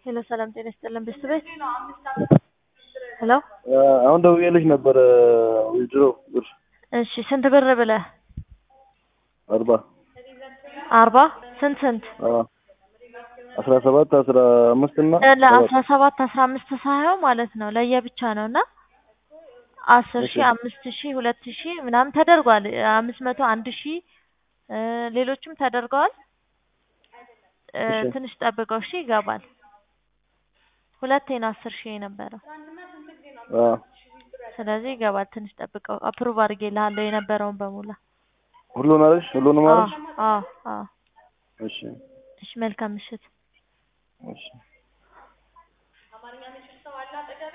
ሄሎ ሰላም ጤና ይስጥልን ቤተሰቤት ሄሎ አሁን ደውዬልሽ ነበረ ዊድሮ ብር እሺ ስንት ብር ብለህ አርባ አርባ ስንት ስንት አስራ ሰባት አስራ አምስት እና ለአስራ ሰባት አስራ አምስት ሳይሆን ማለት ነው ለየብቻ ነው እና አስር ሺህ አምስት ሺህ ሁለት ሺህ ምናምን ተደርጓል አምስት መቶ አንድ ሺህ ሌሎችም ተደርገዋል ትንሽ ጠብቀው እሺ ይገባል ሁለቴ ነው አስር ሺህ የነበረው ስለዚህ ይገባል ትንሽ ጠብቀው አፕሩቭ አድርጌልሃለሁ የነበረውን በሙላ ሁሉን አለሽ ሁሉንም አለሽ አዎ አዎ እሺ እሺ መልካም ምሽት እሺ